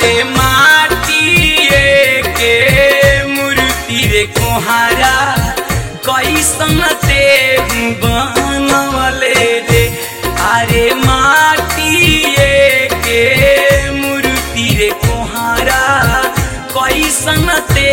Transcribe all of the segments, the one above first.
अरे माटिए के मूर्ति रे कोहारा कैसन ते बनवले रे अरे माटिए के मूर्ति रे कोहारा कैसन ते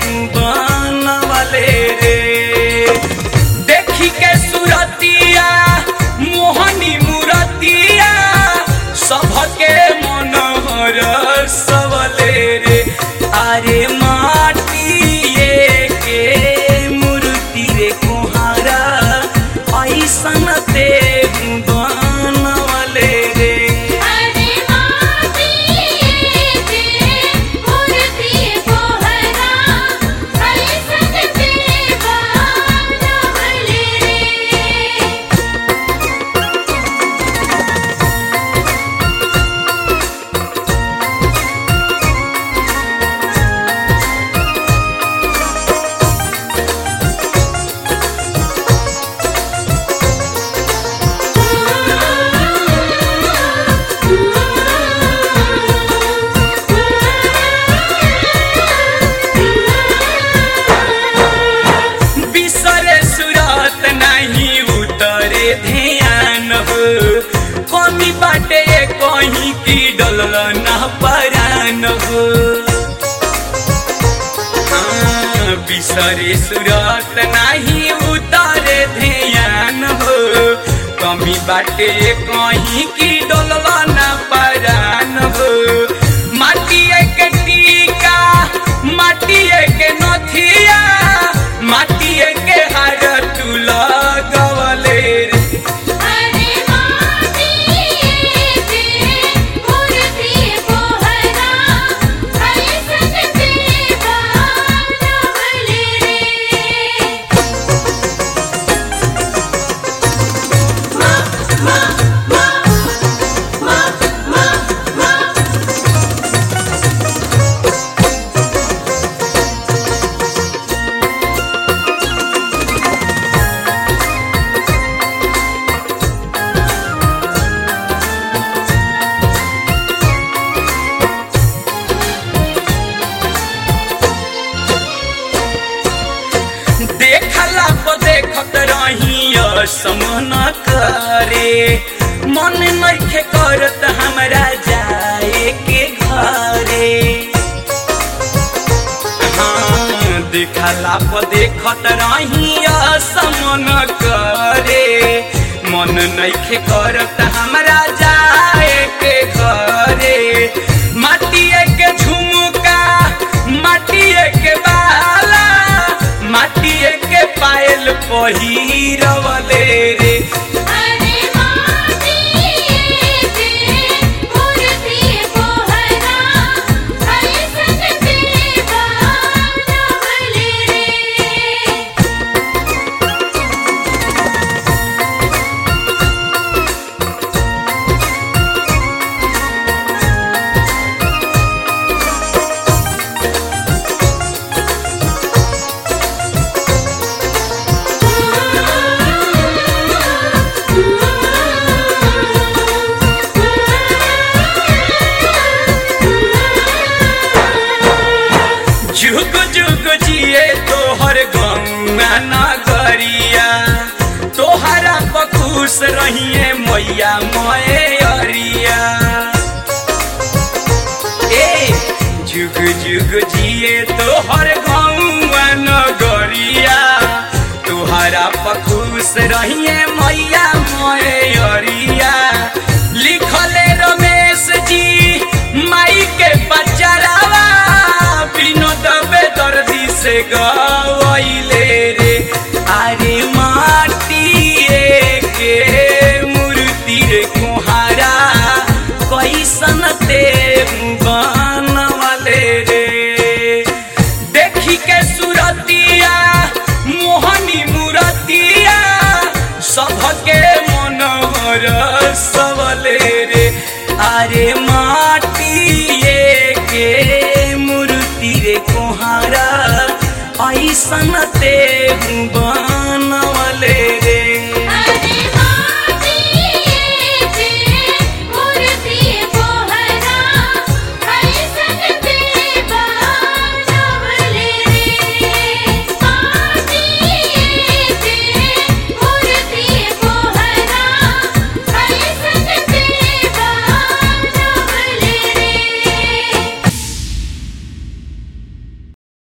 बनवले रे देखी के सुरतिया मोहनी मूरतिया सबके मनोहर सबले रे अरे माटिए के मूर्ति रे कुहारा ऐसन ते बनवले रे अरे माटिए के मूर्ति कोहरा कैसन ते बनवले रे बिसरे सुरत नहीं उतरे ध्यान हो कमी बाटे कहीं की डल न परान हो हाँ, बिसरे सुरत नहीं उतरे ध्यान हो कमी बाटे कहीं की डल न परान हो माटिए के टीका माटिए के नथिया माटिए के हार तू लगवले रे अरे माटिए के मूर्ति कोहरा कैसन ते बनवले रे मा मा मा मा मा मा देखला पर देखत रही समन करे मन नइखे करत हमरा जाए के घरे हाँ देखला पर देखत रही समन करे मन नइखे करत हमरा जाए के घरे माटिए के झुमका माटिए के बाला माटिए के पायल पहिरवले रे अरे माटिए के मूर्ति कोहरा कैसन ते बनवले रे जुग जुग जिए तोहर गंगा नगरिया तोहरा बखुश रहिए मैया मोए अरिया ए जुग जुग जिए तोहर गंगा नगरिया तोहरा बखुश रहिए मैया मोए अरिया लिखले रमेश जी माई के बचरावा विनोद बेदर्दी से गवैले रे अरे माटिए के मूर्ति रे कुहारा कैसन ते बनवले रे देखी के सुरतिया मोहनी मूरतिया सबके मनोहर सबले रे अरे माटिए के मूर्ति रे कोहारा ऐसन ते